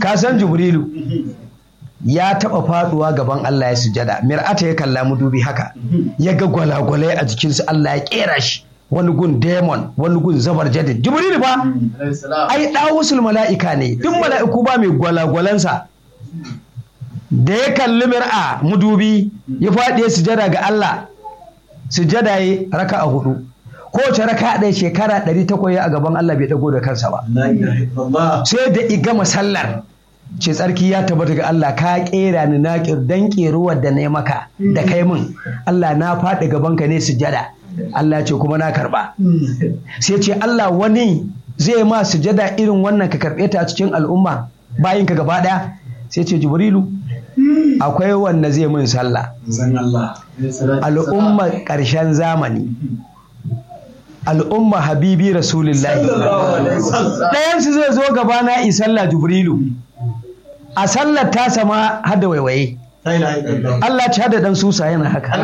ka san jibrilu ya taba faduwa gaban Allah ya sujada mir'ata ya kalla mu dubi haka ya ga gwalagwalai a jikinsa Allah ya kera shi wani gun demon wani gun zabar jadid jibrilu ba ai dawusul mala'ika ne duk mala'iku ba mai gwalagwalansa da ya kalli mir'a mudubi ya faɗi ya sujada ga Allah sujada ya raka a hudu kowace raka ɗaya shekara ɗari ta koya a gaban Allah bai ɗago da kansa ba sai da igama sallar ce tsarki ya tabbata ga Allah ka kera ni na dan keruwar da na yi maka da kai min Allah na faɗi gaban ka ne sujada Allah ce kuma na karba sai ce Allah wani zai ma sujada irin wannan ka karɓe ta a cikin al'umma bayin ka gaba ɗaya sai ce jibrilu akwai wanda zai min sallah al'umma ƙarshen zamani al'umma habibi rasulullahi ɗayansu zai zo gaba na yi sallah jibrilu a sallar ta sama hada waiwaye Allah ci hada dan susa yana haka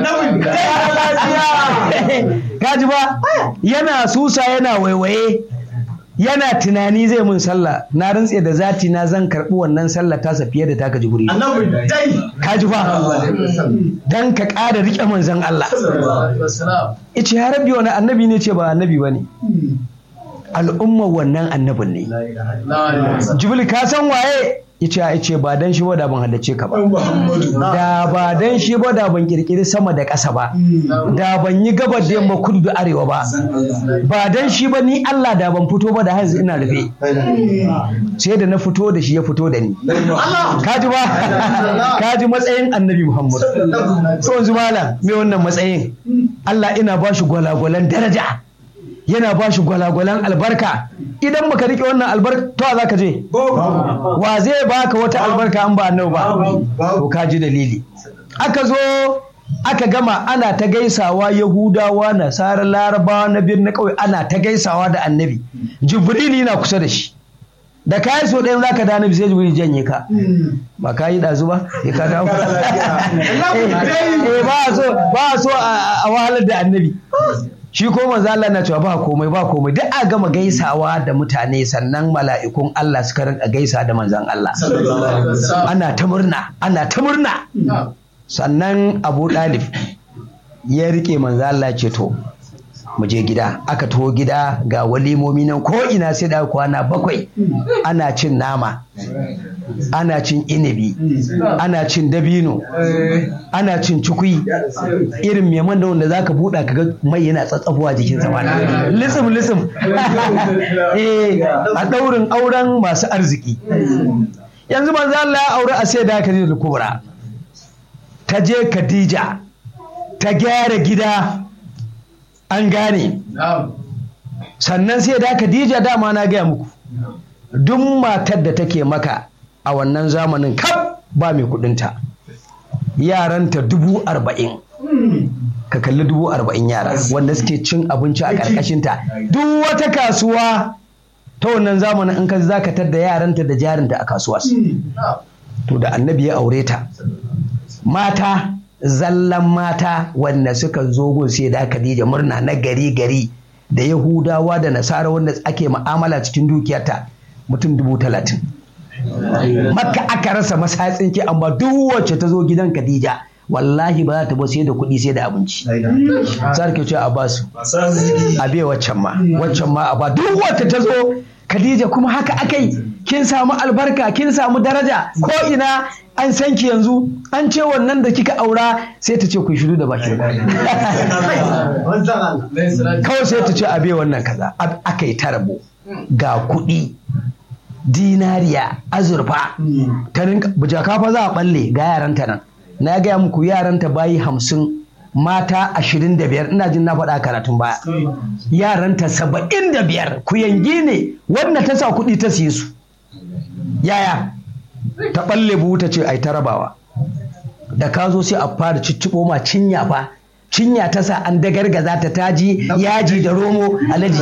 kaji ba yana susa yana waiwaye yana tunani zai mun sallah na rantse da zati na zan karɓi wannan sallah tasa fiye da taka jiburi kaji ba dan ka ƙara riƙe manzon Allah ice ya rabbi wani annabi ne ce ba annabi ba ne al'ummar wannan annabin ne jibril ka san waye yace ya ce ba dan shi ba da ban haddace ka ba da ba dan shi ba da ban kirkiri sama da ƙasa ba da ban yi gabar da yamma kudu da arewa ba ba dan shi ba ni Allah da ban fito ba da hanzu ina rufe sai da na fito da shi ya fito da ni kaji ba kaji matsayin annabi Muhammad so yanzu malam me wannan matsayin Allah ina ba shi gwalagwalan daraja yana ba shi gwalagwalan albarka idan baka rike wannan albarka to za ka je wa zai baka wata albarka an ba annabi ba to ka ji dalili aka zo aka gama ana ta gaisawa yahudawa nasara larabawa na birnin kawai ana ta gaisawa da annabi jibrili na kusa da shi da kayi so ɗayan zaka da annabi sai jibril janye ka ba ka yi ɗazu ba ya ka dawo eh ba so ba so a wahalar da annabi shi ko manzo Allah na cewa ba komai ba komai duk a gama gaisawa da mutane sannan mala'ikun Allah suka rinka gaisa da manzon Allah ana ta murna ana ta murna sannan Abu Dalib ya rike manzo Allah ce to mu je gida aka taho gida ga walimomi nan ko ina sai da kwana bakwai ana cin nama ana cin inibi ana cin dabino ana cin cikui irin meman da wanda zaka buɗa kaga mai yana tsatsafuwa jikin sama lisim lisim a ɗaurin auren masu arziki yanzu manzo Allah ya aure a sai da Khadija kubra ta je Khadija ta gyara gida an gane sannan sai da Khadija dama na gaya muku duk matar da take maka a wannan zamanin kaf ba mai kudinta yaranta dubu arba'in ka kalli dubu arba'in yara wanda suke cin abinci a ƙarƙashinta duk wata kasuwa ta wannan zamanin in ka zakatar da yaranta da jarinta a kasuwa to da annabi ya aure ta mata zallan mata wanda suka zo gun sai da Khadija murna na gari gari da Yahudawa da Nasara wanda ake ma'amala cikin dukiyarta mutum dubu talatin. Makka aka rasa masatsin ki amma duk wacce ta zo gidan Khadija wallahi ba za ta ba sai da kuɗi sai da abinci. Sarki ce a ba su. A bai waccan ma. Waccan ma a ba duk wacce ta zo Khadija kuma haka akai kin samu albarka kin samu daraja ko ina an san ki yanzu an ce wannan da kika aura sai ta ce ku shiru da bakin kawai sai ta ce a bai wannan kaza aka yi tarabo ga kuɗi dinariya azurfa ta rinka bujaka fa za a balle ga yaranta nan na gaya muku yaranta bayi hamsin mata ashirin da biyar ina jin na faɗa karatun baya yaranta saba'in da biyar ku yangi ne wanda ta sa kuɗi ta siye su yaya ta ɓalle buhu ta ce ai ta rabawa da ka zo sai a fara cicciɓo ma cinya fa cinya ta sa an dagargaza ta taji yaji da romo alaji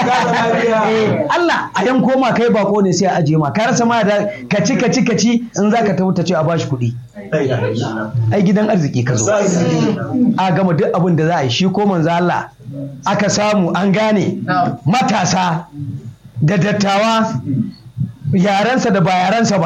Allah a yan koma kai bako ne sai a ajiye ma ka rasa ma da kaci kaci kaci in zaka tafi ta ce a bashi kuɗi ai gidan arziki ka zo a gama duk abin da za a yi shi ko manzo Allah aka samu an gane matasa da dattawa yarensa da ba yarensa ba